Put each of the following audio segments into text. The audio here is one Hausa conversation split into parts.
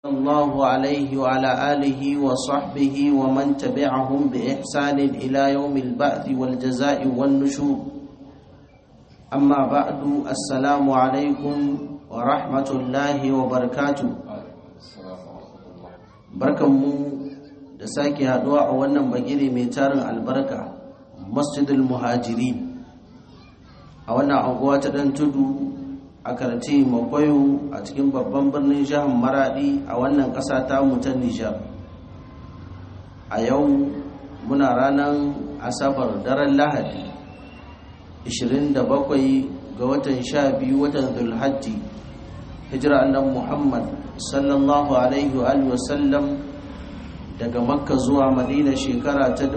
الله عليه وعلى آله وصحبه ومن تبعهم بإحسان إلى يوم البعث والجزاء والنشور أما بعد السلام عليكم ورحمة الله وبركاته barkanmu da sake haduwa a wannan bagire mai tarin albarka masjidul muhajiri a wannan anguwa ta dan tudu a karti makwayo a cikin babban birnin jihar maradi a wannan ƙasa ta mutan nijar a yau muna ranar asabar daren lahadi 27 ga watan 12 watan zulhajji hijira annan muhammad sallallahu alaihi wa sallam daga makka zuwa madina shekara ta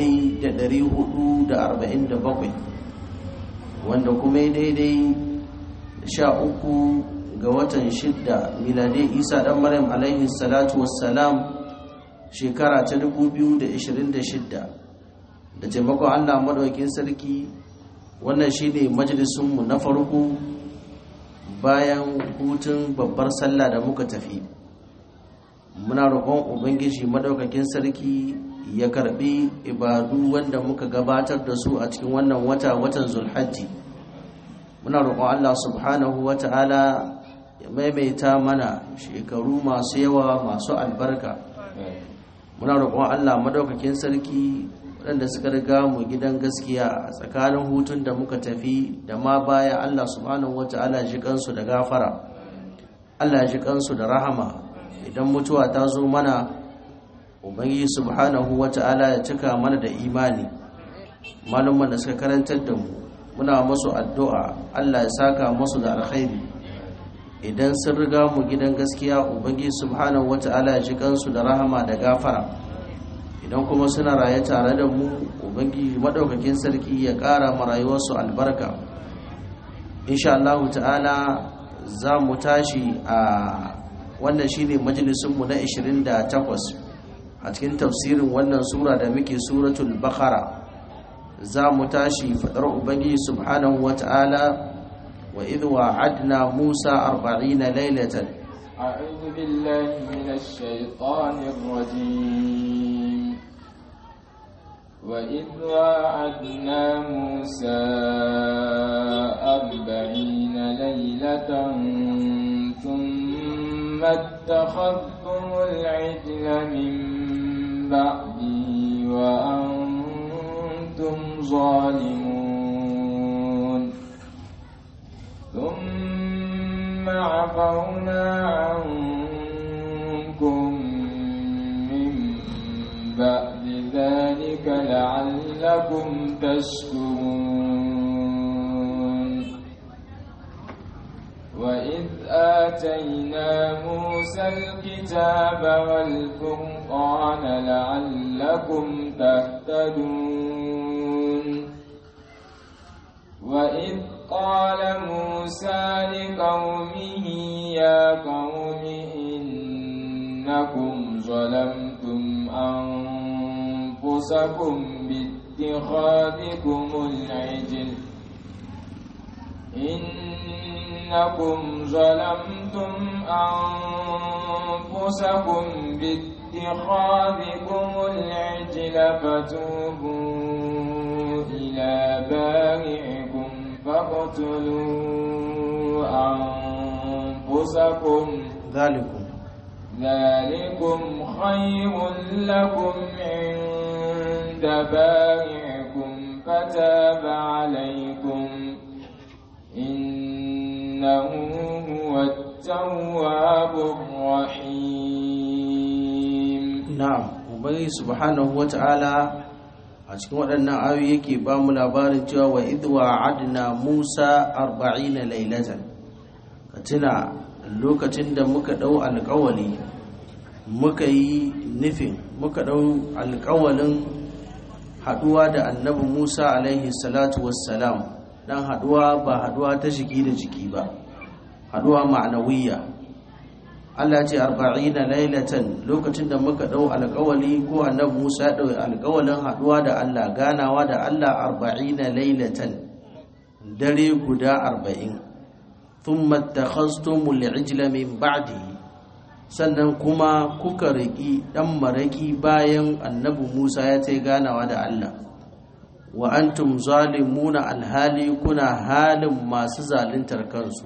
1447 wanda kuma daidai sha uku ga watan shidda miladai isa dan maryam alaihi salatu wassalam shekara ta 2026 da taimakon allah maɗaukin sarki wannan shine majalisunmu na farko bayan hutun babbar sallah da muka tafi muna roƙon ubangiji maɗaukakin sarki ya karɓi ibadu wanda muka gabatar da su a cikin wannan wata watan zulhajji muna roƙon Allah subhanahu wa ta'ala ya maimaita mana shekaru masu yawa masu albarka muna roƙon Allah madaukakin sarki waɗanda suka riga mu gidan gaskiya a tsakanin hutun da muka tafi da ma baya Allah subhanahu wa ta'ala ji kansu da gafara Allah ji kansu da rahama idan mutuwa ta zo mana ubangiji subhanahu wa ta'ala ya cika mana da imani malumman da suka karantar da mu muna masu addu'a Allah ya saka masu da alkhairi idan sun riga mu gidan gaskiya ubangi subhanahu wata'ala ya ji kansu da rahama da gafara idan kuma suna raye tare da mu ubangi madaukakin sarki ya ƙara ma rayuwarsu albarka insha Allah ta'ala za mu tashi a wannan shine majalisunmu na 28 a cikin tafsirin wannan sura da muke suratul bakara za mu tashi faɗar ubangiji subhanahu wa ta'ala wa idh wa'adna musa arba'ina laylatan a'udhu billahi minash shaitanir rajim wa idh wa'adna musa arba'ina laylatan thumma ittakhadhtumul 'ijla min ba'di wa an أنتم ظالمون ثم عفونا عنكم من بعد ذلك لعلكم تشكرون وإذ آتينا موسى الكتاب والفرقان لعلكم تهتدون وإذ قال موسى لقومه يا قوم إنكم ظلمتم أنفسكم باتخاذكم العجل إنكم ظلمتم أنفسكم باتخاذكم العجل فتوبوا إلى بارئكم فاقتلوا أنفسكم ذلكم ذلكم خير لكم عند بارئكم فتاب عليكم إنه هو التواب الرحيم na'am ubangi subhanahu wata'ala a cikin waɗannan ayoyi yake ba mu labarin cewa wa idh wa'adna Musa 40 laylatan ka tuna lokacin da muka dau alƙawali muka yi nufin muka dau alƙawalin haduwa da annabi Musa alaihi salatu wassalam dan haduwa ba haduwa ta jiki da jiki ba haduwa ma'anawiyya Allah ce arba'ina lailatan lokacin da muka dau alƙawali ko annabi Musa ya dau alƙawalin haduwa da Allah ganawa da Allah arba'ina lailatan dare guda arba'in thumma takhastumul ijla min ba'di sannan kuma kuka riƙi ɗan maraƙi bayan annabi musa ya ta ganawa da allah wa antum zalimuna alhali kuna halin masu zaluntar kansu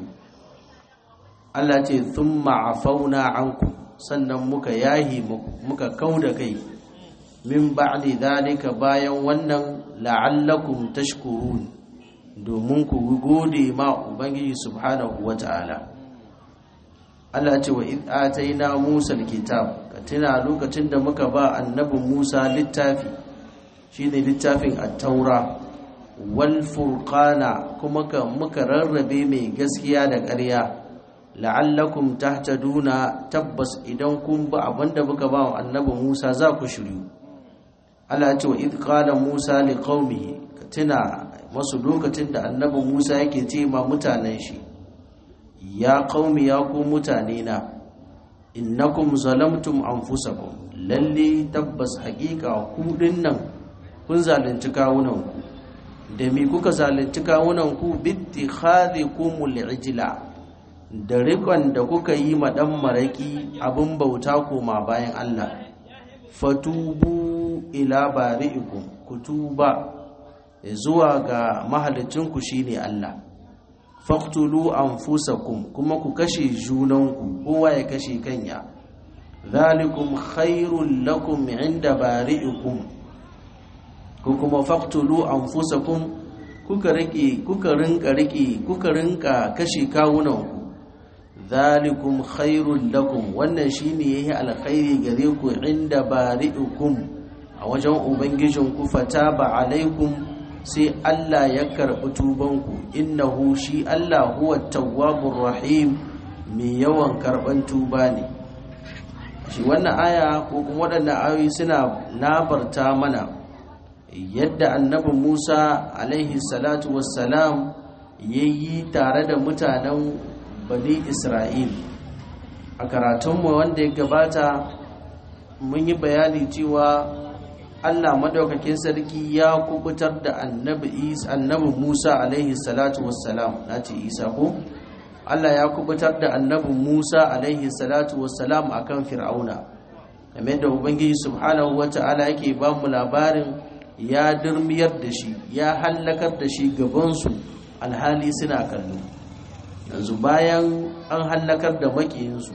allah ce thumma afauna anku sannan muka yahi muka kau da kai min ba'di dhalika bayan wannan la'allakum tashkurun domin ku gode ma ubangiji subhanahu wata'ala Allah ce wa id ataina Musa alkitab ka tuna lokacin da muka ba annabi Musa littafi shine littafin at-taura wal furqana kuma ka muka rarrabe mai gaskiya da ƙarya la'allakum tahtaduna tabbas idan kun ba abinda muka ba annabi Musa za ku shiryu Allah ce wa id qala Musa liqaumihi ka tuna masu lokacin da annabi Musa yake ce ma mutanen shi ya qaumi ya ku mutane na innakum zalamtum anfusakum lalle tabbas haƙiƙa ku dinnan kun zalunci kawunan ku da me kuka zalunci kawunan ku bittikhadhikumul ijla da rikon da kuka yi ma dan maraki abin bauta koma bayan Allah fatubu ila bari'ikum kutuba zuwa ga mahalicinku shine Allah faqtulu anfusakum kuma ku kashe junanku kowa ya kashe kanya zalikum khairul lakum inda bari'ikum ku kuma faqtulu anfusakum kuka rike kuka rinka rike kuka rinka kashe kawunanku zalikum khairul lakum wannan shine yayi alkhairi gare ku inda bari'ikum a wajen ubangijinku fataba alaikum sai Allah ya karɓi tubanku innahu shi Allah huwa tawwabur rahim mai yawan karɓan tuba ne shi wannan aya ko kuma waɗannan ayoyi suna labarta mana yadda annabi Musa alaihi salatu wassalam yayi tare da mutanen bani Isra'il a karatunmu wanda ya gabata mun yi bayani cewa Allah madaukakin sarki ya kubutar da annabi Isa annabi Musa alaihi salatu wassalam nace Isa ko Allah ya kubutar da annabi Musa alaihi salatu wassalam akan Fir'auna kamar da Ubangiji subhanahu wata'ala yake ba mu labarin ya durmiyar da shi ya hallakar da shi gaban su alhali suna kallo yanzu bayan an hallakar da makiyinsu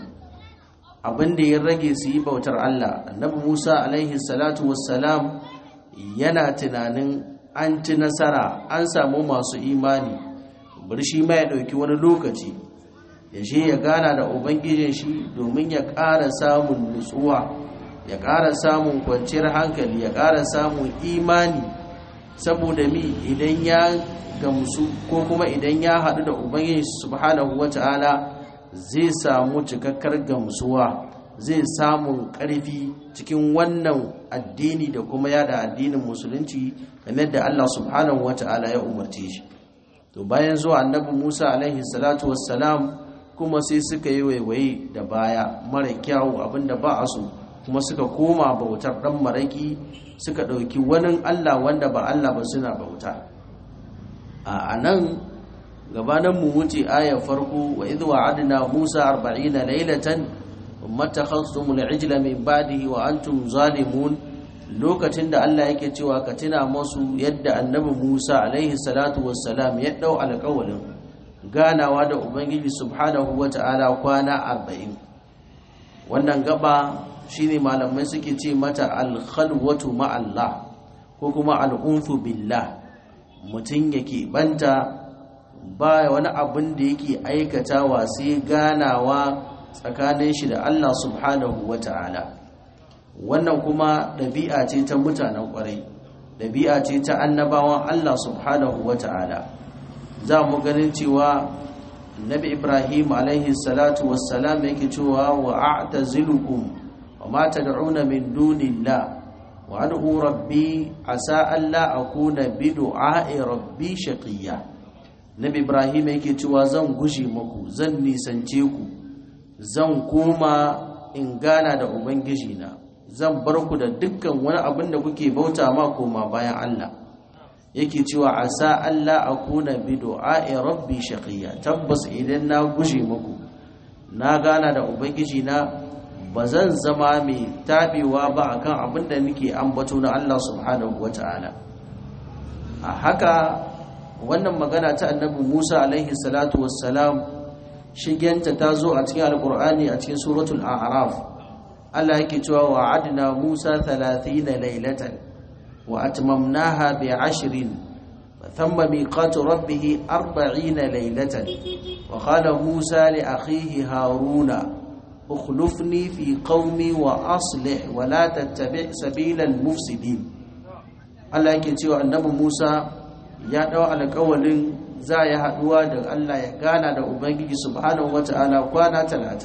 abin da ya rage su yi bautar Allah annabi Musa alaihi salatu wassalam yana tunanin an ci nasara an samu masu imani bari shi ma ya ɗauki wani lokaci ya je ya gana da ubangijin shi domin ya ƙara samun nutsuwa ya ƙara samun kwanciyar hankali ya ƙara samun imani saboda mi idan ya gamsu ko kuma idan ya haɗu da ubangiji subhanahu wata'ala zai samu cikakkar gamsuwa zai samun ƙarfi cikin wannan addini da kuma yada addinin musulunci kamar da Allah subhanahu wata'ala ya umarce shi to bayan zuwa annabi Musa alaihi salatu wassalam kuma sai suka yi waiwaye da baya mara kyawu abinda ba a so kuma suka koma bautar dan maraki suka ɗauki wani Allah wanda ba Allah ba suna bauta a nan gabanin mu wuce ayar farko wa idh wa'adna Musa 40 laylatan mattakhadhtum al-ijla min ba'dihi wa antum zalimun lokacin da Allah yake cewa ka tuna masu yadda annabi Musa alaihi salatu wassalam ya dau alƙawalin ganawa da ubangiji subhanahu wata'ala kwana 40 wannan gaba shine malamai suke ce mata al-khalwatu ma Allah ko kuma al-unfu billah mutum yake banta ba wani abin da yake aikatawa sai ganawa tsakanin shi da Allah subhanahu wa ta'ala wannan kuma ɗabi'a ce ta mutanen ƙwarai ɗabi'a ce ta annabawan Allah subhanahu wa ta'ala za mu ganin cewa nabi ibrahim alaihi salatu wassalam yake cewa wa a'tazilukum wa ma tad'una min dunillah wa ad'u rabbi asa alla akuna bi du'a'i rabbi shaqiyya nabi ibrahim yake cewa zan gushe muku zan nisance ku zan koma in gana da ubangiji na zan bar ku da dukkan wani abin da kuke bauta ma koma bayan Allah yake cewa asa Allah akuna bi du'a'i rabbi shaqiya tabbas idan na gushe muku na gana da ubangiji na ba zan zama mai taɓewa ba akan abin da nake ambato na Allah subhanahu wata'ala a haka wannan magana ta annabi Musa alaihi salatu wassalam shigenta ta zo a cikin alkur'ani a cikin suratul a'raf Allah yake cewa wa'adna Musa 30 laylatan wa atmamnaha bi 'ashrin ثم ميقات ربه أربعين ليلة وقال موسى لأخيه هارون اخلفني في قومي وأصلح ولا تتبع سبيل المفسدين Allah yake cewa annabi Musa ya dau alƙawalin za ya haduwa da Allah ya gana da Ubangiji subhanahu wata'ala kwana 30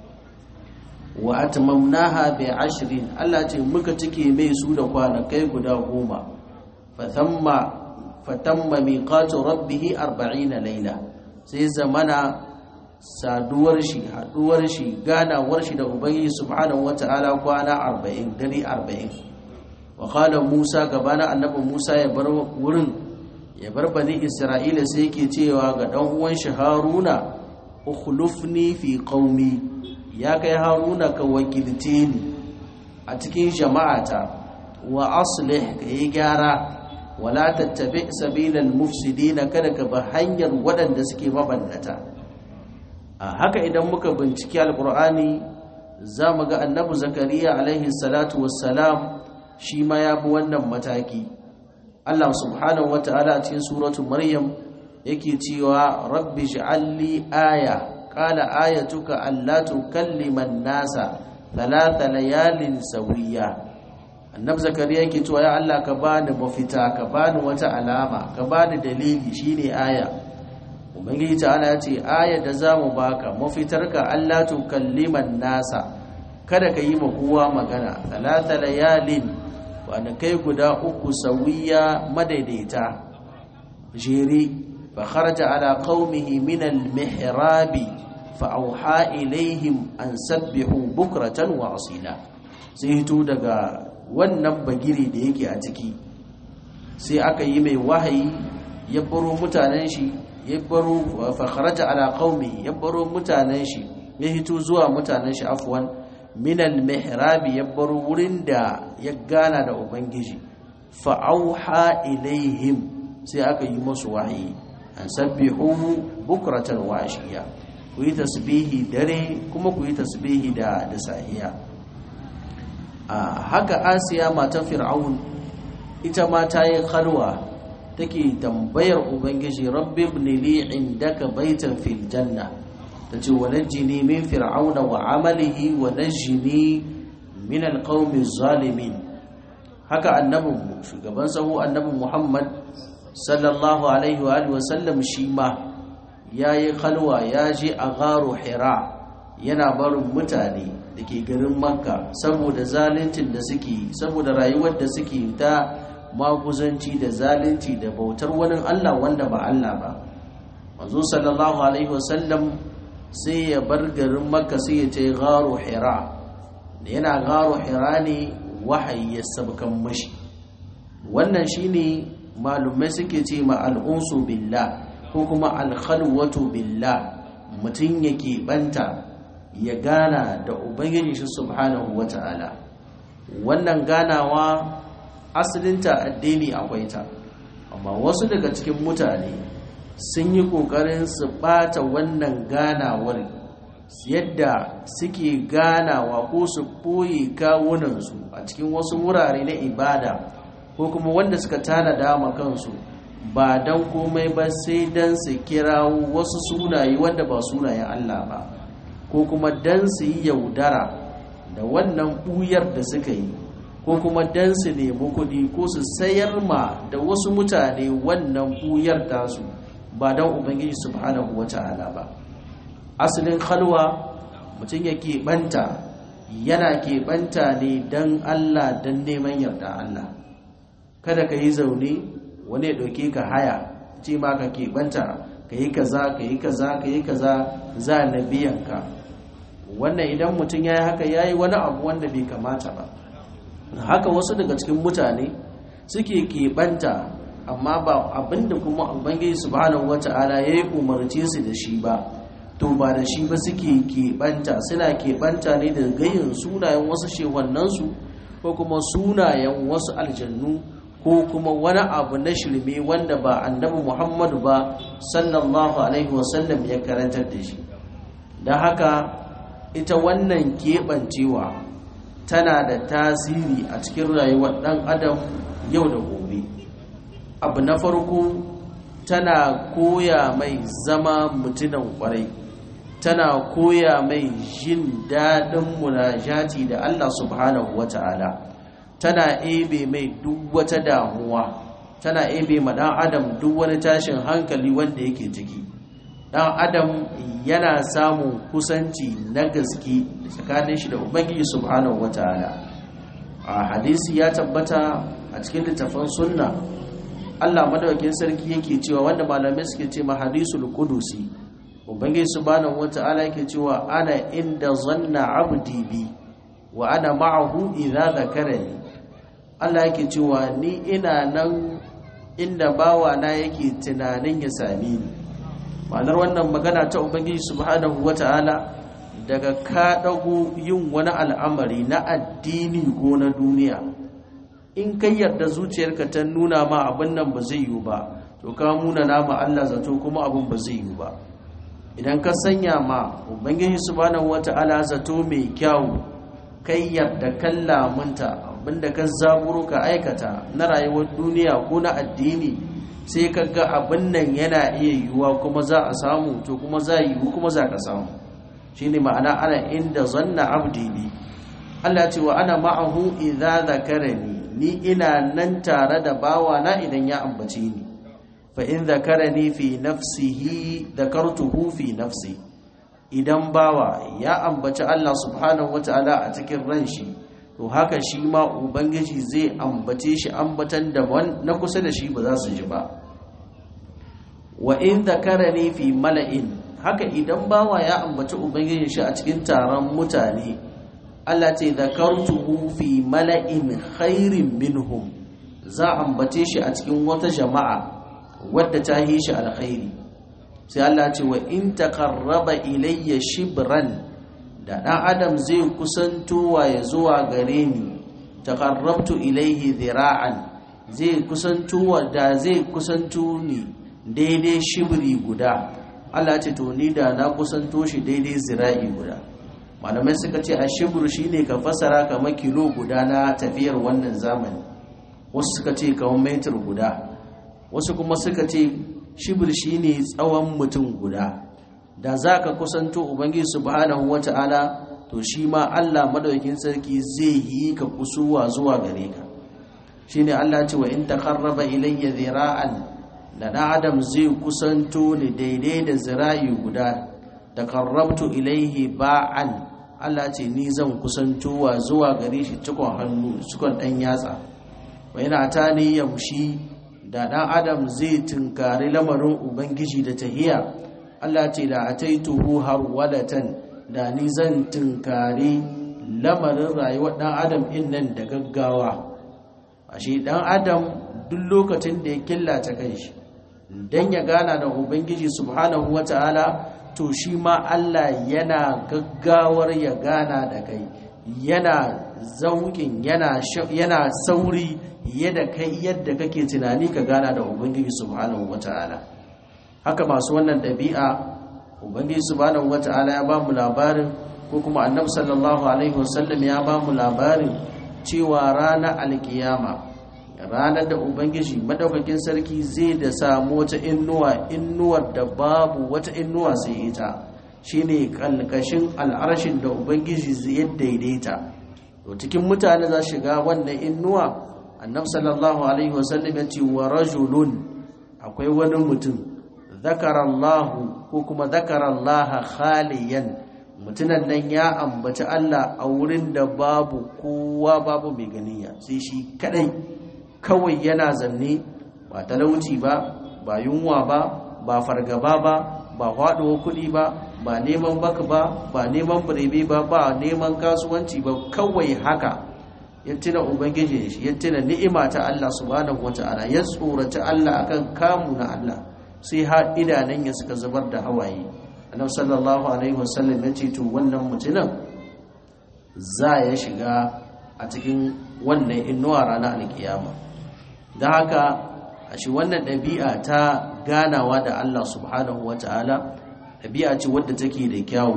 wa atmamnaha bi ashrin Allah ce muka cike mai su da kwanakai guda goma fa thamma fatamma miqatu rabbih 40 laila sai zamana saduwar shi haduwar shi ganawar shi da ubangiji subhanahu wataala kwana 40 dare 40 wa qala musa gabana annabi musa ya bar wurin ya bar bani isra'ila sai yake cewa ga dan uwan shi haruna ukhlufni fi qaumi ya kai haruna ka wakilce ni a cikin jama'ata wa aslih ka yi gyara wala tattabi sabilal mufsidina kada ka ba hanyar waɗanda suke mabannata a haka idan muka binciki alqur'ani za mu ga annabi zakariya alaihi salatu wassalam shi ma ya bi wannan mataki Allah subhanahu wataala a cikin suratu maryam yake cewa rabbi ij'alli aya qala ayatuka alla tukallima an-nasa thalatha layalin sawiya annabi zakariya yake cewa ya Allah ka bani mafita ka bani wata alama ka bani dalili shine aya ubangiji ta'ala ya ce aya da zamu baka mafitarka Allah to kalliman nasa kada ka yi ma kowa magana talata layalin wanda kai guda uku sawiya madaidaita jere fa kharaja ala qaumihi min al-mihrabi fa auha ilaihim an sabbihu bukratan wa asila sai hito daga wannan bagiri da yake a ciki sai aka yi mai wahayi ya baro mutanen shi ya baro fakharaja ala qaumi ya baro mutanen shi ya hito zuwa mutanen shi afwan min al mihrabi ya baro wurin da ya gana da ubangiji fa auha ilaihim sai aka yi musu wahayi an sabbihu bukratan wa ashiya ku yi tasbihi dare kuma ku yi tasbihi da da sahiya a haka asiya matan fir'aun ita ma ta yi khalwa take tambayar ubangiji rabbi ibn li indaka baitan fil janna tace walajini min fir'auna wa amalihi wa najini min alqawmi zalimin haka annabin shugaban sahu annabi muhammad sallallahu alaihi wa alihi wa sallam shi ma yayi khalwa ya je a gharu hira yana barin mutane da ke garin makka saboda zaluncin da suke saboda rayuwar da suke ta maguzanci da zalunci da bautar wani allah wanda ba allah ba manzo sallallahu alaihi wasallam sai ya bar garin makka sai ya ce gharu hira da yana gharu hira ne wahayi ya sabkan mashi wannan shine malumai suke ce ma al'unsu billah ko kuma alkhalwatu billah mutum yake banta ya gana da ubangiji shi subhanahu wata'ala wannan ganawa asalinta addini akwai ta amma wasu daga cikin mutane sun yi kokarin su bata wannan ganawar yadda suke ganawa ko su ɓoye kawunansu a cikin wasu wurare na ibada ko kuma wanda suka tanada ma kansu ba don komai ba sai don su kirawo wasu sunaye wanda ba sunayen Allah ba ko kuma don su yi yaudara da wannan ɓuyar da suka yi ko kuma don su nemi kuɗi ko su sayar ma da wasu mutane wannan ɓuyar tasu ba don ubangiji subhanahu wa ta'ala ba asalin halwa mutum ya keɓanta yana keɓanta ne don Allah don neman yarda Allah kada ka yi zaune wani ya ɗauke ka haya ce ma ka keɓanta ka yi kaza ka yi kaza ka yi kaza za na biyan ka wannan idan mutum ya yi haka ya yi wani abu wanda bai kamata ba haka wasu daga cikin mutane suke keɓanta amma ba abinda kuma ubangiji subhanahu wata'ala ya yi umarci su da shi ba to ba da shi ba suke keɓanta suna keɓanta ne da gayin sunayen wasu shehwannansu ko kuma sunayen wasu aljannu ko kuma wani abu na shirme wanda ba annabi muhammadu ba sallallahu alaihi wasallam ya karantar da shi don haka ita wannan keɓancewa tana da tasiri a cikin rayuwar ɗan adam yau da gobe abu na farko tana koya mai zama mutunan kwarai tana koya mai jin daɗin munajati da Allah subhanahu wa ta'ala tana ebe mai duk wata damuwa tana ebe ma ɗan adam duk wani tashin hankali wanda yake ciki ɗan adam yana samun kusanci na gaske tsakanin shi da ubangiji subhanahu wa ta'ala a hadisi ya tabbata a cikin littafin sunna Allah madawakin sarki yake cewa wanda malamai suke ce ma hadisul qudusi ubangiji subhanahu wata'ala yake cewa ana inda zanna abdi bi wa ana ma'ahu idza dhakarani Allah yake cewa ni ina nan inda bawa na yake tunanin ya same ni ma'anar wannan magana ta ubangiji subhanahu wata'ala daga ka dago yin wani al'amari na addini ko na duniya in kai yarda zuciyarka ta nuna ma abin nan ba zai yiwu ba to ka muna nama Allah zato kuma abin ba zai yiwu ba idan ka sanya ma ubangiji subhanahu wata'ala zato mai kyau kai yarda kalla munta abinda ka zaburo ka aikata na rayuwar duniya ko na addini sai ka ga abin nan yana iya yiwuwa kuma za a samu to kuma za yiwu kuma za ka samu shine ma'ana ana inda zanna abdi bi Allah ce wa ana ma'ahu idza zakarani ni ina nan tare da bawana idan ya ambace ni fa in zakarani fi nafsihi dakartuhu fi nafsi idan bawa ya ambaci Allah subhanahu wataala a cikin ran shi to haka shi ma ubangiji zai ambace shi ambatan da na kusa da shi ba za su ji ba wa in zakarani fi mala'in haka idan bawa ya ambaci ubangiji shi a cikin taron mutane Allah ce zakartuhu fi mala'in khairin minhum za ambace shi a cikin wata jama'a wadda ta yi shi alkhairi sai Allah ce wa in taqarraba ilayya shibran da dan adam zai kusantowa ya zuwa gare ni taqarrabtu ilayhi dhira'an zai kusantowa da zai kusanto ni daidai shibri guda Allah ce to ni da na kusanto shi daidai zira'i guda malamai suka ce a shibru shine ka fasara kamar kilo guda na tafiyar wannan zamani wasu suka ce kamar metir guda wasu kuma suka ce shibir shine tsawon mutum guda da za ka kusanto ubangiji subhanahu wata'ala to shi ma Allah madaukakin sarki zai yi ka kusuwa zuwa gare ka shine Allah ce wa in taqarraba ilayya zira'an da dan adam zai kusanto ni daidai da zira'i guda taqarrabtu ilayhi ba'an Allah ce ni zan kusantowa zuwa gare shi cikon hannu cikon dan yatsa wa yana tani yamshi da ɗan adam zai tunkari lamarin ubangiji da tahiya Allah ce da ataituhu har wadatan da ni zan tunkari lamarin rayuwar ɗan adam in nan da gaggawa ashe ɗan adam duk lokacin da ya killace kanshi dan ya gana da ubangiji subhanahu wata'ala to shi ma Allah yana gaggawar ya gana da kai yana zaukin yana yana sauri yadda kai yadda kake tunani ka gana da ubangiji subhanahu wata'ala haka masu wannan ɗabi'a ubangiji subhanahu wata'ala ya ba mu labarin ko kuma annabi sallallahu alaihi wasallam ya ba mu labarin cewa ranar alkiyama ranar da ubangiji madaukakin sarki zai da samu wata innuwa innuwar da babu wata innuwa sai ita shine kalkashin al'arshin da ubangiji zai daidaita to cikin mutane za shiga wannan innuwa annabi sallallahu alaihi wasallam ya ce wa rajulun akwai wani mutum zakarallahu ko kuma zakarallaha khaliyan mutunan nan ya ambaci Allah a wurin da babu kowa babu mai ganiya sai shi kadai kawai yana zanne ba talauci ba ba yunwa ba ba fargaba ba ba faɗuwa kuɗi ba ba neman baka ba ba neman birebe ba ba neman kasuwanci ba kawai haka ya tuna ubangiji shi ya tuna ni'ima ta Allah subhanahu wata'ala ya tsorata Allah akan kamu na Allah sai har idanun ya suka zubar da hawaye annabi sallallahu alaihi wasallam ya ce to wannan mutumin za ya shiga a cikin wannan inuwa ranar alkiyama don haka a shi wannan ɗabi'a ta ganawa da Allah subhanahu wa ta'ala ɗabi'a ce wadda take da kyawu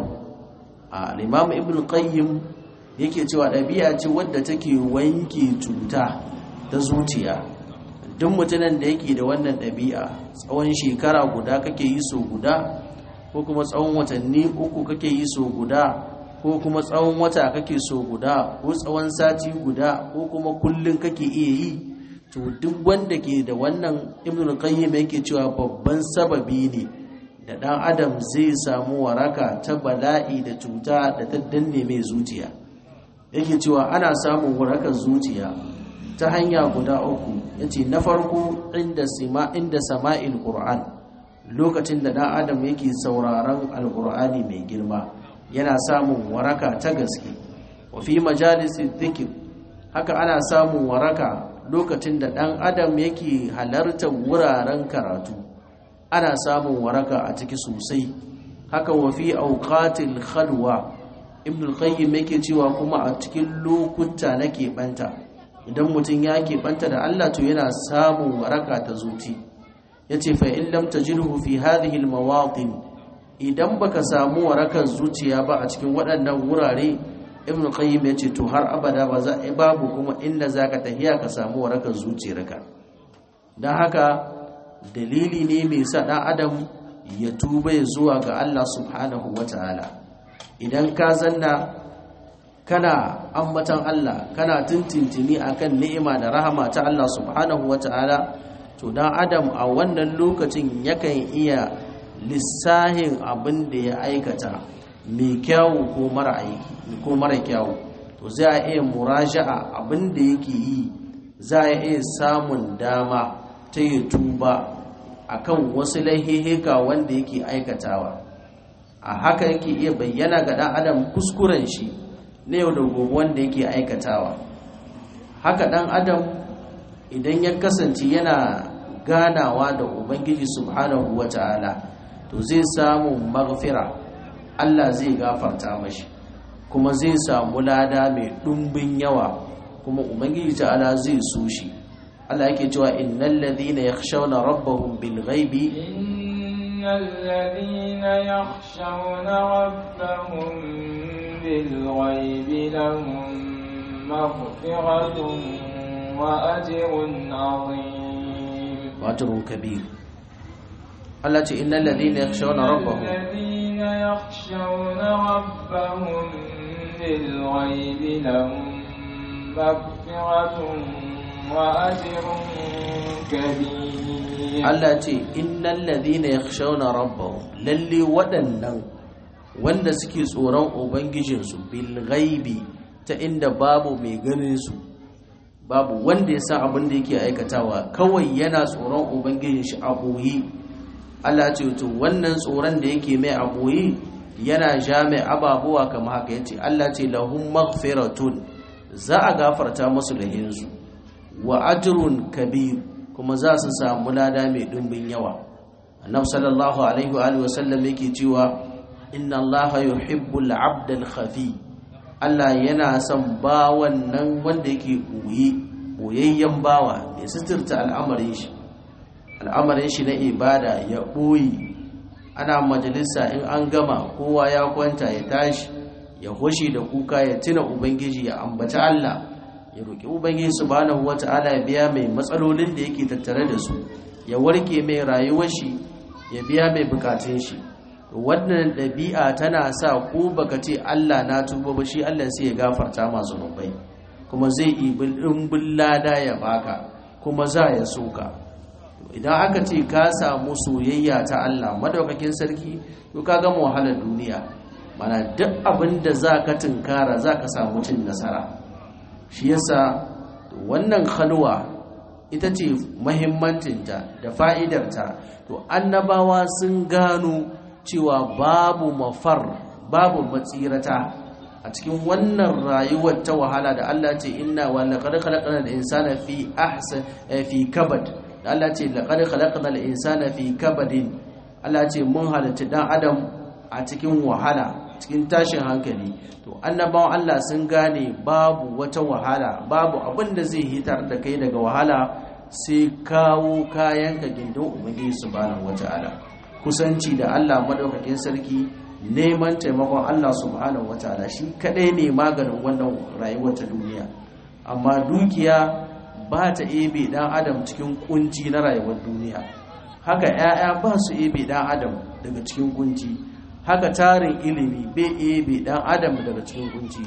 a al'imam ibn qayyim yake cewa ɗabi'a ce wadda take wanke cuta ta zuciya duk mutumin da yake da wannan ɗabi'a tsawon shekara guda kake yi so guda ko kuma tsawon watanni uku kake yi so guda ko kuma tsawon wata kake so guda ko tsawon sati guda ko kuma kullum kake iya yi to duk wanda ke da wannan ibn qayyim yake cewa babban sababi ne da dan adam zai samu waraka ta bala'i da cuta da ta danne mai zuciya yake cewa ana samun warakar zuciya ta hanya guda uku yace na farko inda sima inda sama'il qur'an lokacin da dan adam yake sauraron alqur'ani mai girma yana samun waraka ta gaske wa fi majalisi dhikr haka ana samun waraka lokacin da dan adam yake halartar wuraren karatu ana samun waraka a ciki sosai haka wa fi awqatil khalwa ibn al-qayyim yake cewa kuma a cikin lokuta na keɓanta idan mutum ya keɓanta da Allah to yana samun waraka ta zuci yace fa in lam tajidhu fi hadhihi al-mawatin idan baka samu warakar zuciya ba a cikin waɗannan wurare ibn qayyim yace to har abada ba za a babu kuma inda zaka tahiya ka samu warakar zuciyarka dan haka dalili ne mai sa dan adam ya tuba ya zuwa ga Allah subhanahu wataala idan ka zanna kana ambatan Allah kana tintintini akan ni'ima da rahama ta Allah subhanahu wataala to dan adam a wannan lokacin yakan iya lissahin abin da ya aikata mai kyawu ko mara aiki ko mara kyawu to za a iya muraja'a abin da yake yi za a iya samun dama ta yi tuba akan wasu laihihika wanda yake aikatawa a haka yake iya bayyana ga dan adam kuskuren shi na yau da gobe wanda yake aikatawa haka dan adam idan ya kasance yana ganawa da ubangiji subhanahu wata'ala to zai samu maghfira Allah zai gafarta mashi kuma zai samu lada mai ɗumbin yawa kuma ubangiji ta'ala zai so shi Allah yake cewa innal ladhina yakhshawna rabbahum bil ghaibi innal ladhina yakhshawna rabbahum bil ghaibi lahum maghfiratun wa ajrun 'azim wa ajrun kabir Allah ce innal ladhina yakhshawna rabbahum الذين يخشون ربهم بالغيب لهم مغفرة وأجر كبير Allah ce innal ladhina yakhshawna rabbahum lalle waɗannan wanda suke tsoron ubangijinsu bil ghaibi ta inda babu mai ganin su babu wanda ya san abin da yake aikatawa kawai yana tsoron ubangijin shi a boye Allah ce to wannan tsoron da yake mai a boye yana ja mai ababuwa kamar haka yace Allah ce lahum maghfiratun za a gafarta musu lahinsu wa ajrun kabir kuma za su samu lada mai dimbin yawa annab sallallahu alaihi wa alihi wasallam yake cewa inna allaha yuhibbul abdal khafi Allah yana son bawan nan wanda yake boye boyayyen bawa mai suturta al'amarin shi al'amarin shi na ibada ya boye ana majalisa in an gama kowa ya kwanta ya tashi ya hoshi da kuka ya tuna ubangiji ya ambaci Allah ya roƙi ubangiji subhanahu wata'ala ya biya mai matsalolin da yake tattare da su ya warke mai rayuwar shi ya biya mai bukatun shi wannan ɗabi'a tana sa ko baka ce Allah na tuba ba shi Allah sai ya gafarta ma zunubai kuma zai ibil dimbin lada ya baka kuma za ya soka idan aka ce ka samu soyayya ta Allah madaukakin sarki to ka gama wahalar duniya mana duk abin da za ka tunkara za ka samu cin nasara shi yasa wannan halwa ita ce mahimmancinta da fa'idarta to annabawa sun gano cewa babu mafar babu matsirata a cikin wannan rayuwar ta wahala da Allah ce inna wa laqad khalaqna al-insana fi ahsan fi kabad da Allah ce laqad khalaqna al-insana fi kabadin Allah ce mun halitta dan adam a cikin wahala cikin tashin hankali to annabawan Allah sun gane babu wata wahala babu abin da zai hitar da kai daga wahala sai kawo kayan ka gindin ubangiji subhanahu wataala kusanci da Allah madaukakin sarki neman taimakon Allah subhanahu wataala shi kadai ne maganin wannan rayuwar ta duniya amma dukiya ba ta ebe dan adam cikin kunci na rayuwar duniya haka 'ya'ya ba su ebe dan adam daga cikin kunci haka tarin ilimi bai ebe dan adam daga cikin kunci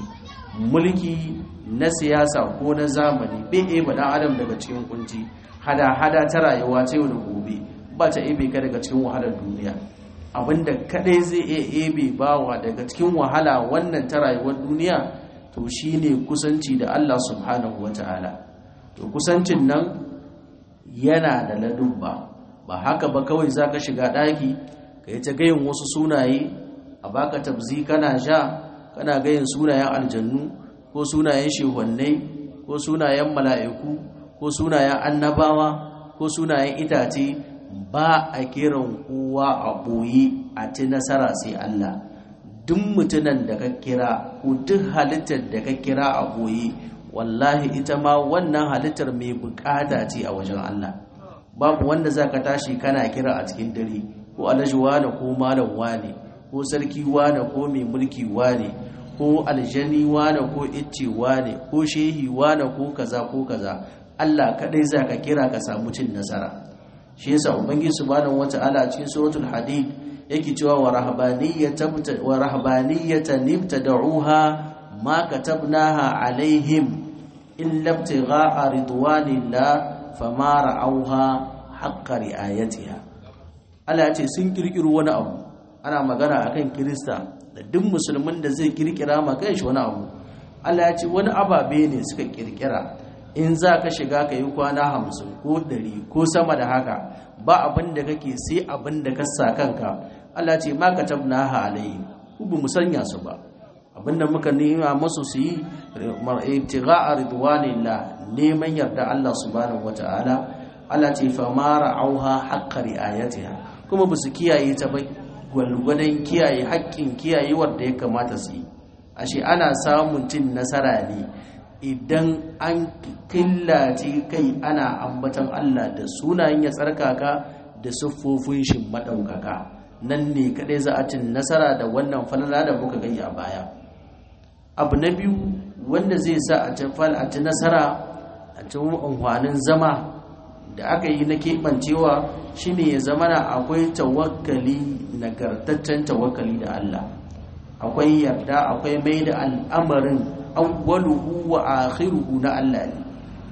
mulki na siyasa ko na zamani bai ebe dan adam daga cikin kunci hada-hada ta rayuwa ta yau da gobe ba ta ebe ka daga cikin wahalar duniya abinda kadai zai iya ebe bawa daga cikin wahala wannan ta rayuwar duniya to shine kusanci da Allah subhanahu wata'ala to kusancin nan yana da ladubba ba haka ba kawai zaka shiga daki ka yi ta gayin wasu sunaye a baka tabzi kana sha kana gayin sunayen aljannu ko sunayen shehwannai ko sunayen mala'iku ko sunayen annabawa ko sunayen itace ba a kiran kowa a ɓoye a ci nasara sai Allah duk mutunan da ka kira ko duk halittar da ka kira a ɓoye wallahi ita ma wannan halittar mai bukata ce a wajen Allah babu wanda za ka tashi kana kira a cikin dare ko alhaji wane ko malam wane ko sarki wane ko mai mulki wane ko aljani wane ko icce wane ko shehi wane ko kaza ko kaza Allah kadai za ka kira ka samu cin nasara shi yasa ubangiji subhanahu wata'ala cikin suratul hadid yake cewa wa rahbaniyata wa rahbaniyatan ibtada'uha ma katabnaha alaihim illa ibtigha'a ridwanillah fama ra'awha haqqa ri'ayatiha Allah ya ce sun kirkiro wani abu ana magana akan Kirista da duk musulmin da zai kirkira ma shi wani abu Allah ya ce wani ababe ne suka kirkira in za ka shiga ka yi kwana hamsin ko ɗari ko sama da haka ba abin da kake sai abin da ka sa kanka Allah ce ma ka tabna ha alayhi ku bi musanya su ba abin da muka nema masu su yi ibtigha'a ridwanillah neman yarda Allah subhanahu wata'ala Allah ce fa ma ra'auha haqqa ri'ayatiha kuma ba su kiyaye ta ba gwalgwadon kiyaye haƙƙin kiyayewar da ya kamata su yi ashe ana samun cin nasara ne idan an killace kai ana ambatan Allah da sunayen ya tsarkaka da siffofin shi maɗaukaka nan ne kaɗai za a cin nasara da wannan falala da muka gani a baya abu na biyu wanda zai sa a ci nasara a cikin amfanin zama da aka yi na keɓancewa shine ya zama na akwai tawakkali nagartaccen tawakkali da Allah akwai yarda akwai mai da al'amarin awwaluhu wa akhiruhu na Allah ne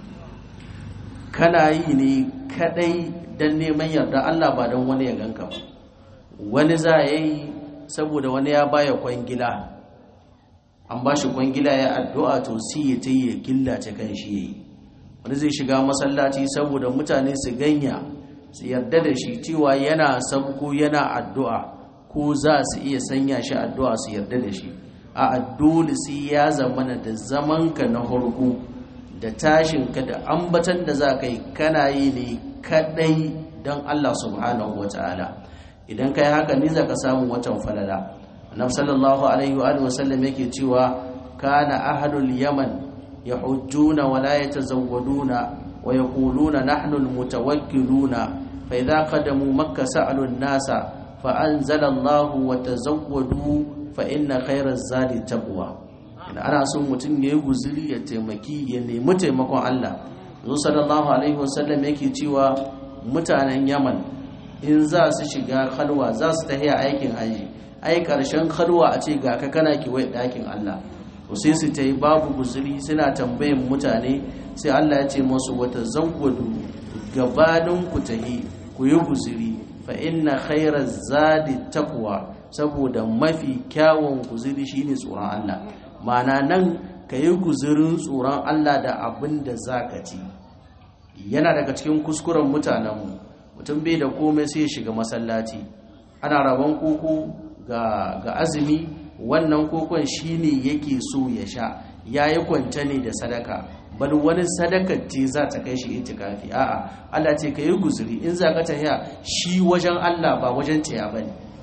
kana yi ne kadai dan neman yarda Allah ba don wani ya ganka ba wani za ya yi saboda wani ya baya kwangila an ba shi kwangila ya addu'a to si ya ta yi ya killace kan shi ya yi wani zai shiga masallaci saboda mutane su ganya su yarda da shi cewa yana sabko yana addu'a ko za su iya sanya shi addu'a su yarda da shi a dole sai ya zamana da zamanka na harko da tashinka da ambatan da za ka yi kana yi ne kadai don Allah subhanahu wa ta'ala idan ka yi haka ne za ka samu watan falala annabi sallallahu alaihi wa sallam yake cewa kana ahlul yaman yahujjuna wa la yatazawwaduna wa yaquluna nahnu almutawakkiluna fa idha qadamu makkah sa'alu an-nasa fa anzala Allahu wa tazawwadu fa inna khairaz zadi taqwa idan ana son mutum ya yi guzuri ya taimaki ya nemi taimakon Allah zo sallallahu alaihi wasallam yake cewa mutanen Yaman in za su shiga khalwa za su tahiya aikin haji ai karshen khalwa a ce ga ka kana kiwai dakin Allah to sai su tayi babu guzuri suna tambayin mutane sai Allah ya ce musu wata zawwadu gabanin ku tahi ku yi guzuri fa inna khairaz zadi taqwa saboda mafi kyawun guzuri shine tsoron Allah mana nan ka yi guzurin tsoron Allah da abin da za ka ci yana daga cikin kuskuren mutanenmu mutum bai da komai sai ya shiga masallaci ana rabon koko ga azumi wannan kokon shine yake so ya sha ya yi kwanta ne da sadaka bal wani sadakar ce za ta kai shi itikafi a'a Allah ce ka yi guzuri in za ka tafiya shi wajen Allah ba wajen tsaya ba ne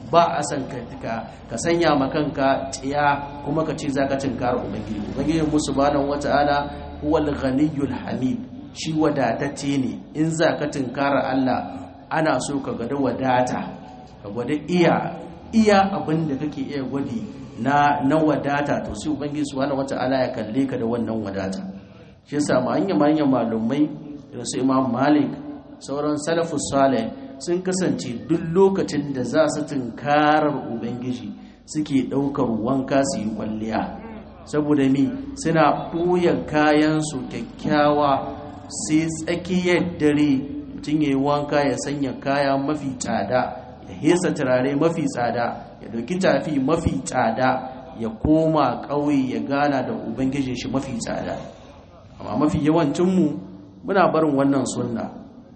ba a san ka ka sanya ma kanka tsiya kuma ka ce zaka tinkara ubangiji ubangiji mu subhanahu wata'ala huwal ghaniyyul hamid shi wadatacce ne in zaka tinkara Allah ana so ka gwada wadata ka gwada iya iya abin da kake iya gwadi na na wadata to sai ubangiji subhanahu wata'ala ya kalle ka da wannan wadata shi yasa ma hanya manyan malumai da su Imam Malik sauran salafus salih sun kasance duk lokacin da za su tunkarar ubangiji suke ɗaukar wanka su yi kwalliya saboda mi suna ɓoye kayansu kyakkyawa sai tsakiyar dare mutum ya yi wanka ya sanya kaya mafi tsada ya hesa turare mafi tsada ya ɗauki tafi mafi tsada ya koma ƙauye ya gana da ubangijin shi mafi tsada amma mafi yawancinmu muna barin wannan sunna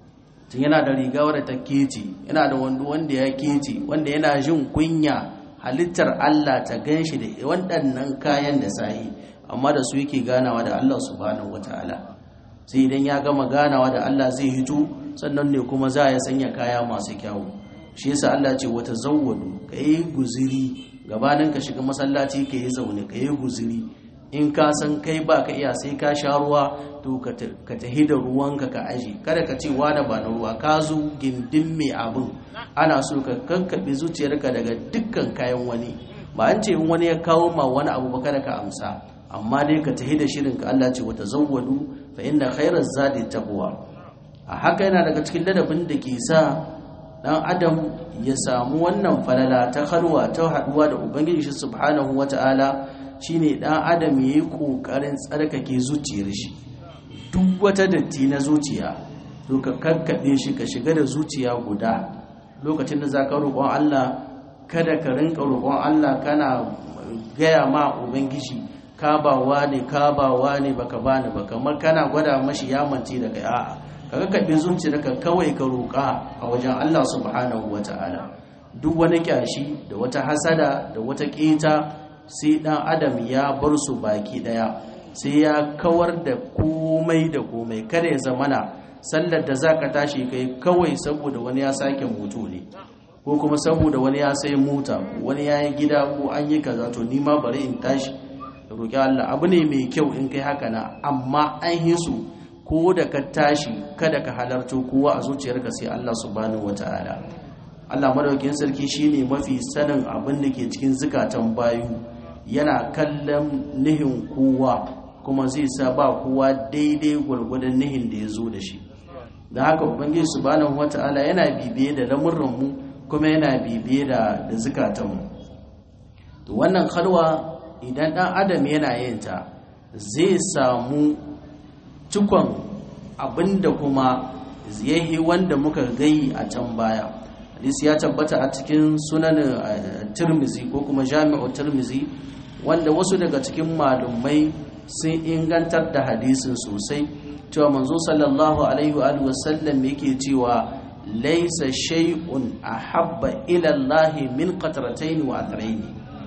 tun yana da riga wadda ta kece yana da wando wanda ya kece wanda yana jin kunya halittar Allah ta gan shi da waɗannan kayan da sayi amma da su yake ganawa da Allah subhanahu wataala sai idan ya gama ganawa da Allah zai hito sannan ne kuma za ya sanya kaya masu kyawu shi yasa Allah ce wata zawwadu ka yi guziri gabanin ka shiga masallaci ka yi zaune ka yi guziri in ka san kai ba ka iya sai ka sha ruwa to ka tahi da ruwanka ka aji kada ka ce wada ba na ruwa ka zo gindin mai abin ana so ka kankaɓe zuciyarka daga dukkan kayan wani ba an ce in wani ya kawo ma wani abu ba kada ka amsa amma dai ka tahi da shirin ka Allah ce wata zawwadu fa inna khairaz zadi taqwa a haka yana daga cikin ladabin da ke sa dan adam ya samu wannan falala ta halwa ta haduwa da ubangiji shi subhanahu wataala shine dan adam yayi kokarin tsarkake zuciyar shi duk wata datti na zuciya to ka kakkabe shi ka shiga da zuciya guda lokacin da zaka roƙon Allah kada ka rinka roƙon Allah kana gaya ma ubangiji ka ba wani ka ba wani baka bani ba kamar kana gwada mashi ya mance da kai a'a ka kakkabe zuciyarka kawai ka roƙa a wajen Allah subhanahu wataala duk wani kyashi da wata hasada da wata ƙeta sai dan adam ya bar su baki daya sai ya kawar da komai da komai kada ya zamana sallar da zaka tashi kai kawai saboda wani ya sake moto ne ko kuma saboda wani ya sai mota wani ya yi gida ko an yi kaza to ni ma bari in tashi roƙi Allah abu ne mai kyau in kai haka na amma an yi su ko da ka tashi kada ka halarto kowa a zuciyarka sai Allah subhanahu wataala Allah madaukakin sarki shine mafi sanin abin da ke cikin zukatan bayu yana kallon nihin kowa kuma zai sa ba kowa daidai gwargwadon nihin da ya zo da shi da haka ubangiji subhanahu wata'ala yana bibiye da lamurranmu kuma yana bibiye da da zukatanmu to wannan halwa idan dan adam yana yin ta zai samu cikon abinda kuma yayi wanda muka gai a can baya hadisi ya tabbata a cikin sunan tirmizi ko kuma jami'u tirmizi wanda wasu daga cikin malumai sun ingantar da hadisin sosai cewa manzo sallallahu alaihi wa sallam yake cewa laisa shay'un ahabba ila Allah min qatratayn wa athrayn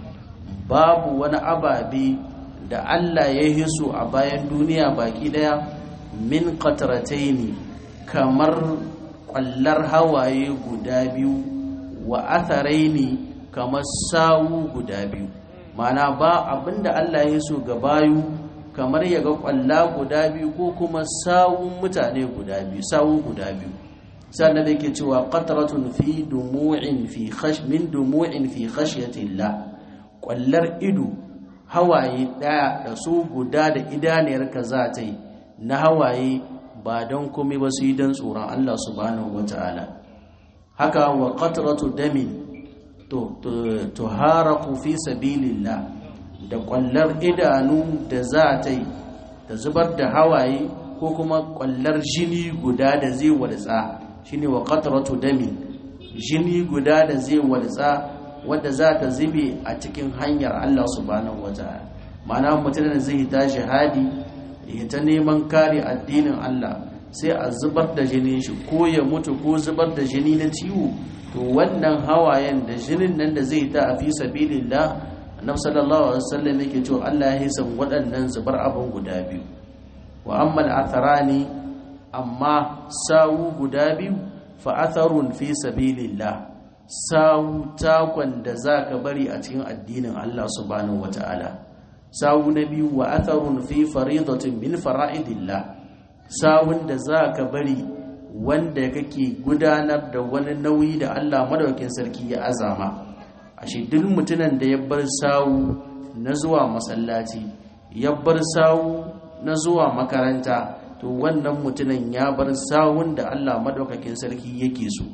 babu wani ababe da Allah ya hiso a bayan duniya baki daya min qatratayn kamar kwallar hawaye guda biyu wa atharaini kamar sawu guda biyu mana ba abinda Allah ya so ga bayu kamar ya ga kwalla guda biyu ko kuma sawun mutane guda biyu sawu guda biyu sannan da yake cewa qatratun fi dumu'in fi khash min dumu'in fi khashyatillah kwallar ido hawaye daya da su guda da idaniyar ka za ta yi na hawaye ba don komai ba su yi don tsoron Allah subhanahu wataala haka wa qatratu damin to to haraku fi sabilillah da kwallar idanu da za ta yi ta zubar da hawaye ko kuma kwallar jini guda da zai waltsa shine wa qatratu dami jini guda da zai waltsa wadda za ta zube a cikin hanyar Allah subhanahu wataala ma'ana mutum da zai ta jihadi ya ta neman kare addinin Allah sai a zubar da jinin shi ko ya mutu ko zubar da jini na ciwo to wannan hawayen da jinin nan da zai ta a fi sabilillah annabi sallallahu alaihi wasallam yake cewa Allah ya hisan waɗannan zubar abin guda biyu wa amma al-atharani amma sawu guda biyu fa atharun fi sabilillah sawu takon da za ka bari a cikin addinin Allah subhanahu wata'ala sawu na biyu wa atharun fi faridatin min fara'idillah sawun da za ka bari wanda kake gudanar da wani nauyi da Allah madaukakin sarki ya azama ashe duk mutumin da ya bar sawu na zuwa masallaci ya bar sawu na zuwa makaranta to wannan mutumin ya bar sawun da Allah madaukakin sarki yake so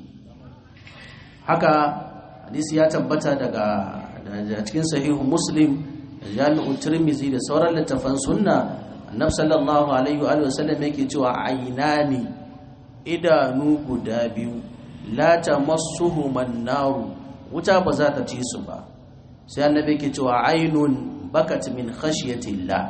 haka hadisi ya tabbata daga cikin sahihu muslim da jami'u tirmizi da sauran littafan sunna annabi sallallahu alaihi wa sallam yake cewa ainani idanu guda biyu la tamassuhum naru wuta ba za ta ci su ba sai annabi yake cewa ainun bakat min khashyatillah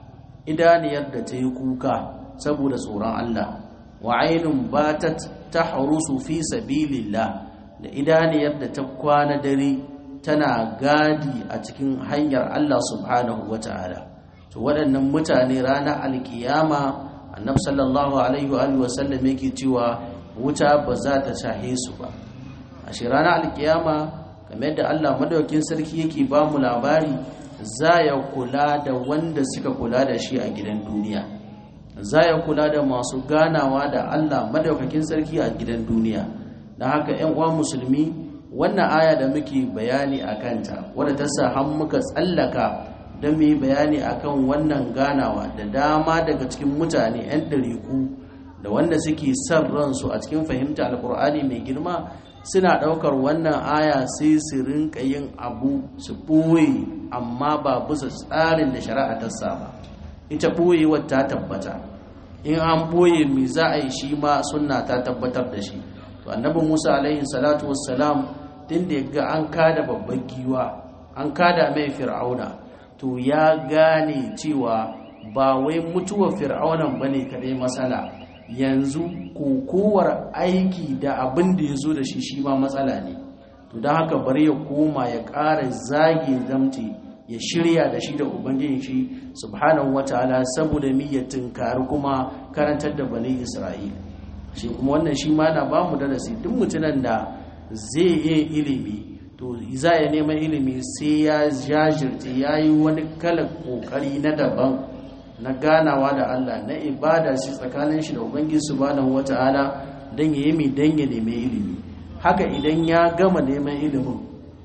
idaniyar da ta yi kuka saboda tsoron Allah wa ainun batat tahrusu fi sabilillah da idaniyar da ta kwana dare tana gadi a cikin hanyar Allah subhanahu wata'ala to waɗannan mutane ranar alkiyama annab sallallahu alaihi wa sallam yake cewa wuta ba za ta shahe su ba a shi ranar alkiyama kamar yadda Allah madaukin sarki yake ba mu labari za ya kula da wanda suka kula da shi a gidan duniya za ya kula da masu ganawa da Allah madaukakin sarki a gidan duniya da haka 'yan uwa musulmi wannan aya da muke bayani a kanta wadda ta sa har muka tsallaka don mu yi bayani akan wannan ganawa da dama daga cikin mutane 'yan ɗariku da wanda suke son ransu a cikin fahimta alkur'ani mai girma suna ɗaukar wannan aya sai su rinka yin abu su ɓoye amma ba bisa tsarin da shari'a ta saba ita ɓoyewar ta tabbata in an ɓoye mai za a yi shi ma sunna ta tabbatar da shi to annabi musa alaihi salatu wassalam tun da ya ga an kada babban giwa an kada mai fir'auna to ya gane cewa ba wai mutuwar fir'aunan bane kadai matsala yanzu kokowar aiki da abin da ya zo da shi shi ma matsala ne to don haka bari ya koma ya ƙara zage zamti ya shirya da shi da ubangijin shi subhanahu wataala saboda ya tunkari kuma karantar da bani isra'ila shi kuma wannan shi ma na bamu darasi duk mutumin da zai yi ilimi to za ya neman ilimi sai ya jajirce ya yi wani kalan kokari na daban na ganawa da Allah na ibada shi tsakanin shi da ubangiji subhanahu wata'ala dan ya yi mai dan ya nemi ilimi haka idan ya gama neman ilimin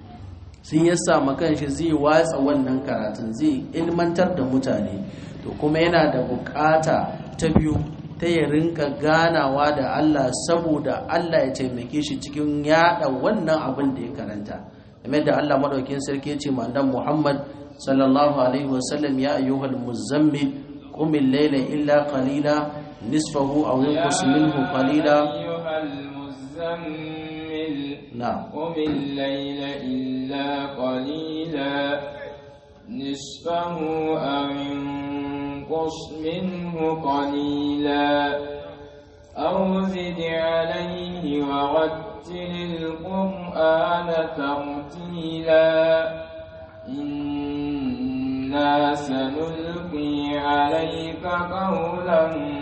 sun ya samu kanshi zai watsa wannan karatun zai ilmantar da mutane to kuma yana da bukata ta biyu ta ya rinka ganawa da Allah saboda Allah ya taimake shi cikin yada wannan abin da ya karanta game da Allah madaukakin sarki ya ce ma Muhammad sallallahu alaihi wasallam ya ayyuhal muzammil قم الليل إلا قليلا نصفه أو ينقص منه قليلا أيها المزمل نعم قم الليل إلا قليلا نصفه أو انقص منه قليلا أو زد عليه ورتل القرآن ترتيلا إنا سنلقي عليك قولا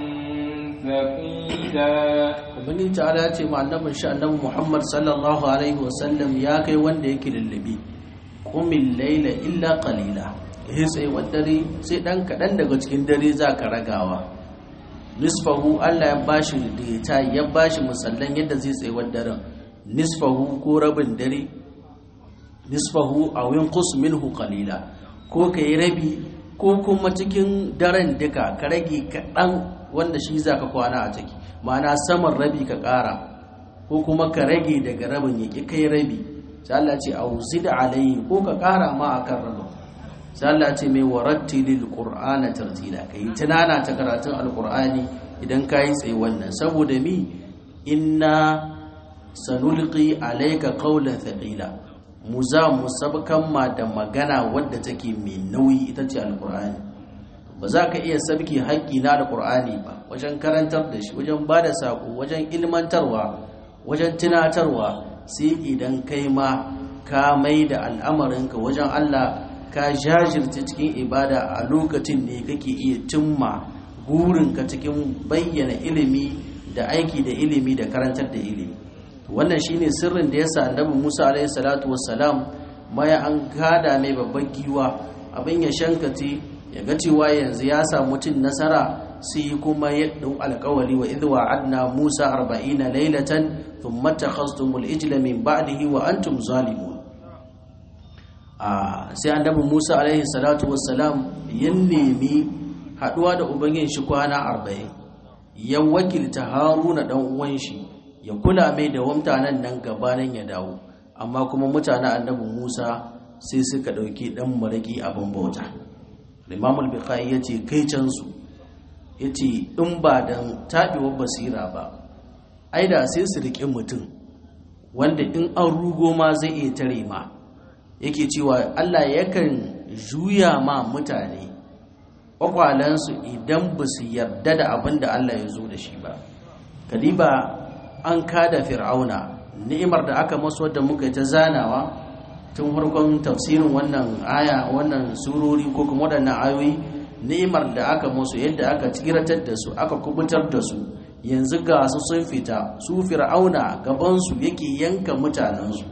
ثقيلا ubangiji ta'ala ya ce ma annabin shi annabi Muhammad sallallahu alaihi wasallam ya kai wanda yake lullube qumil layla illa qalila eh sai dare sai dan kadan daga cikin dare zaka ragawa nisfahu Allah ya bashi da ya bashi musallan yadda zai tsaye daren nisfahu ko rabin dare nisfahu aw yanqus minhu qalila ko kai rabi ko kuma cikin daren duka ka rage kaɗan wanda shi za ka kwana a ciki ma'ana saman rabi ka ƙara ko kuma ka rage daga rabin ya ƙi kai rabi sai Allah ce auzi da alayhi ko ka ƙara ma a kan rabin sai Allah ce mai waratti lil qur'ana tartila kai tunana ta karatun alqur'ani idan ka yi tsaye wannan saboda mi inna sanulqi alayka qawlan thaqila mu za mu sabkan ma da magana wadda take mai nauyi ita ce alqur'ani ba za ka iya sabki haƙƙi na alqur'ani ba wajen karantar da shi wajen ba da saƙo wajen ilmantarwa wajen tunatarwa sai idan kai ma ka mai da al'amarinka wajen Allah ka jajirce cikin ibada a lokacin ne kake iya cimma gurinka cikin bayyana ilimi da aiki da ilimi da karantar da ilimi wannan shine sirrin da yasa annabi Musa alaihi salatu wassalam baya an gada mai babban giwa abin ya shankati ya ga cewa yanzu ya samu cin nasara sai kuma ya dau alƙawari wa idh wa'adna Musa 40 laylatan thumma takhastumul ijla min ba'dihi wa antum zalimun a sai annabi Musa alaihi salatu wassalam ya nemi haduwa da ubangin shi kwana 40 ya wakilta Haruna dan uwan shi ya kula mai da mutanen nan gabanin ya dawo amma kuma mutanen annabi Musa sai suka dauki dan maraki abin bauta Imam al-Bukhari yace kai can su yace in ba dan tabewar basira ba ai da sai su rike mutum wanda in an rugo ma zai iya tare ma yake cewa Allah yakan juya ma mutane kwakwalansu idan ba su yarda da abin da Allah ya zo da shi ba kadiba an kada fir'auna ni'imar da aka masu wadda muka ta zanawa tun farkon tafsirin wannan aya wannan surori ko kuma waɗannan ayoyi ni'imar da aka masu yadda aka tsiratar da su aka kubutar da su yanzu ga su sun fita su fir'auna gabansu yake yanka mutanensu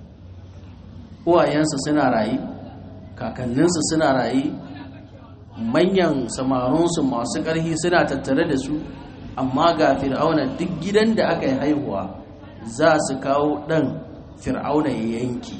uwayensu suna rayu kakanninsu suna rayu manyan samarunsu masu ƙarfi suna tattare da su amma ga fir'auna duk gidan da aka yi haihuwa za su kawo ɗan fir'auna ya yanki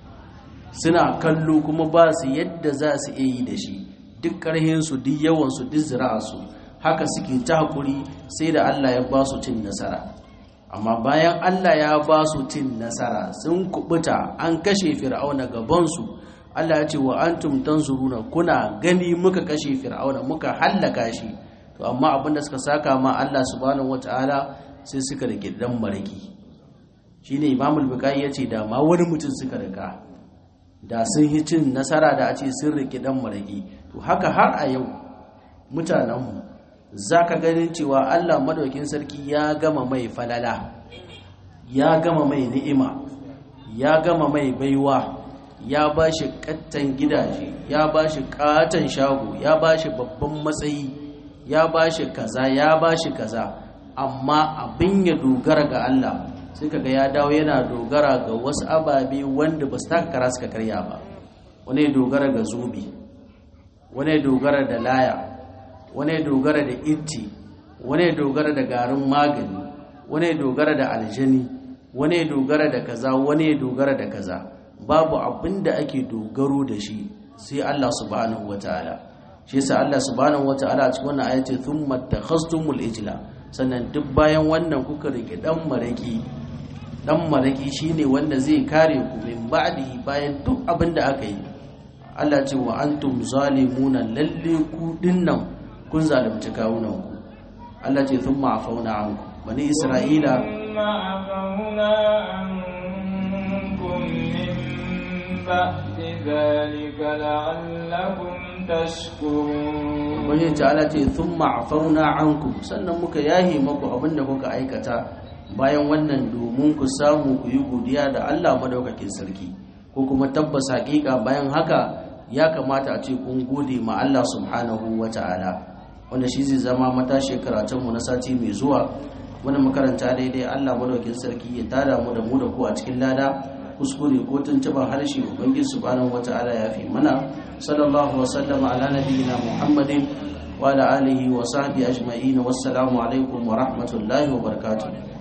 suna kallo kuma ba su yadda za su iya yi da shi duk ƙarhinsu duk yawansu duk zira'arsu haka suke ta haƙuri sai da allah ya ba su cin nasara amma bayan allah ya ba su cin nasara sun kubuta an kashe fir'auna gabansu allah ya ce wa antum tanzuruna kuna gani muka kashe fir'auna muka hallaka shi to amma abinda suka saka ma Allah subhanahu wataala sai suka rike dan maraki shine Imam al-Bukhari yace da ma wani mutum suka rika da sun yi cin nasara da a ce sun rike dan maraki to haka har a yau mutanen mu zaka ganin cewa Allah madaukin sarki ya gama mai falala ya gama mai ni'ima ya gama mai baiwa ya bashi kattan gidaje ya bashi katan shago ya bashi babban matsayi ya ba shi kaza ya ba shi kaza amma abin ya dogara ga Allah sai kaga ya dawo yana dogara ga wasu ababe wanda ba su taka kara suka karya ba wani ya dogara ga zubi wani ya dogara da laya wani ya dogara da itti wani ya dogara da garin magani wani ya dogara da aljani wani ya dogara da kaza wani ya dogara da kaza babu abin da ake dogaro da shi sai Allah subhanahu wataala shi yasa Allah subhanahu wataala a cikin wannan ayati thumma takhastumul ijla sannan duk bayan wannan kuka rike dan maraki dan maraki shine wanda zai kare ku min ba'di bayan duk abin da aka yi Allah ce wa antum zalimuna lalle ku dinnan kun zalunci kawunan ku Allah ce thumma afauna anku bani isra'ila thumma afauna ankum min ba'di dhalika la'allakum tashkurun wani ta'ala ce sun ma'afauna anku sannan muka yahi maku abinda kuka aikata bayan wannan domin ku samu ku yi godiya da Allah madaukakin sarki ko kuma tabbas hakika bayan haka ya kamata a ce kun gode ma Allah subhanahu wa ta'ala wanda shi zai zama matashi karatunmu na sati mai zuwa wani makaranta daidai Allah madaukakin sarki ya tada mu da mu da ku a cikin lada kuskure ko tuntuban harshe ubangiji subhanahu wata'ala ya fi mana sallallahu wa sallama ala nabiyyina muhammadin wa ala alihi wa sahbihi ajma'in wassalamu alaikum wa rahmatullahi wa barakatuh